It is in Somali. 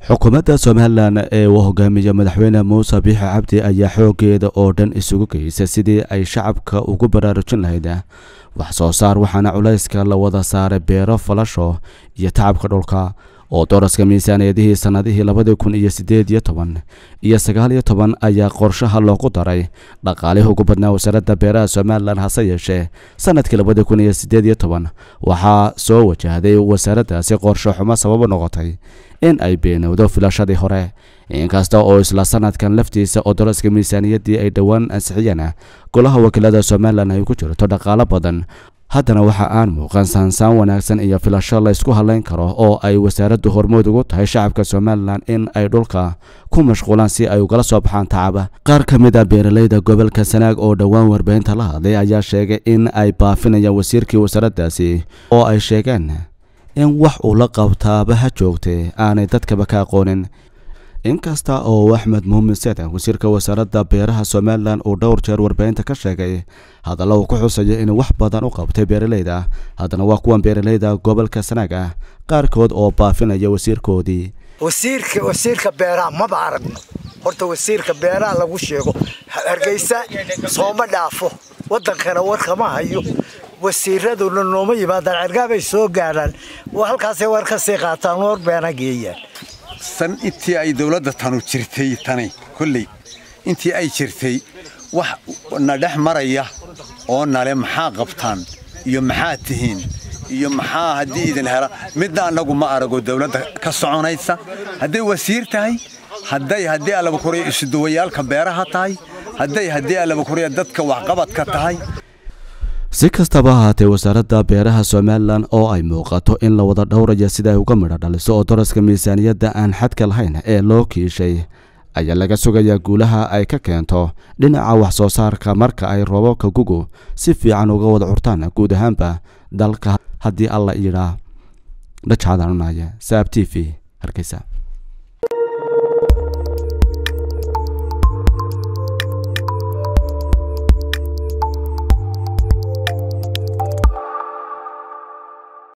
xukuumadda somalilan ee uu hogaamiye madaxweyne muuse biixi cabdi ayaa xoogeeda oo dhan isugu geysay sidii ay shacabka ugu baraarujin lahayd wax soo saar waxaana culayska la wada saaray beero falasho iyo tacabka dhulka oo dooraska miisaaniyadihii sannadihii labadii kun iyo siddeed iyo toban iyo sagaal iyo toban ayaa qorshaha loogu daray dhaqaalihii ugu badnaa wasaaradda beeraha somalilan hase yeeshee sannadkii labadii kun iyo siddeed iyo toban waxaa soo wajahday wasaaraddaasi qorsho xumo sababo noqotay in ay beenowdo filashadii hore inkasta oo isla sanadkan laftiisa oo dooraska miisaaniyaddii ay dhowaan ansixiyeen golaha wakiilada somalilan ay ku jirto dhaqaalo badan haddana waxa aan muuqan saansaan wanaagsan iyo filasho la ysku hadlayn karo oo ay wasaaraddu hormood ugu tahay shacabka somalilan in ay dhulka ku mashquulaan si ay ugala soo baxaan tacaba qaar ka mid a beeralayda gobolka sanaag oo dhowaan warbaahinta la hadlay ayaa sheegay in ay baafinayaan wasiirkii wasaaraddaasi oo ay sheegeen in wax uu la qabtaaba ha joogtay aanay dadkaba ka aqoonin inkasta oo axmed muumin seedan wasiirka wasaaradda beeraha somalilan uu dhowr jeer warbaahinta ka sheegay hadalla uu ku xusaya inuu wax badan u qabtay beeralayda haddana waa kuwan beeralayda gobolka sanaag ah qaarkood oo baafinaya wasiirkoodii wasiirka wasiirka beeraha maba aragno horta wasiirka beeraha lagu sheego hargeysa sooma dhaafo wadankana warkama hayo wasiiraduna nooma yimaadaan cergaabay soo gaadhaan halkaasay war ka sii qaataan war beena geeyaan san intii ay dawladda tanu jirtay tani kolley intii ay jirtay wax na dhex maraya oo nale maxaa qabtaan iyo maxaa tihiin iyo maxaa haddii idin hela midna annagu ma arago dawladda ka soconaysa hadday wasiir tahay hadday haddii allabakuriya isuduwayaalka beeraha tahay hadday haddii allabakuriya dadka waxqabadka tahay si kastaba ahaatee wasaaradda beeraha somalilan oo ay muuqato in la wada dhowraya sida ay uga midho dhaliso oo daraska miisaaniyadda aan xadka lahayn ee loo kiishay ayaa laga sugayaa guulaha ay ka keento dhinaca wax soo saarka marka ay roobabka gugu si fiican uga wada curtaan guud ahaanba dalka haddii alla yidhaa dhajcadanunaya saab t v hargeysa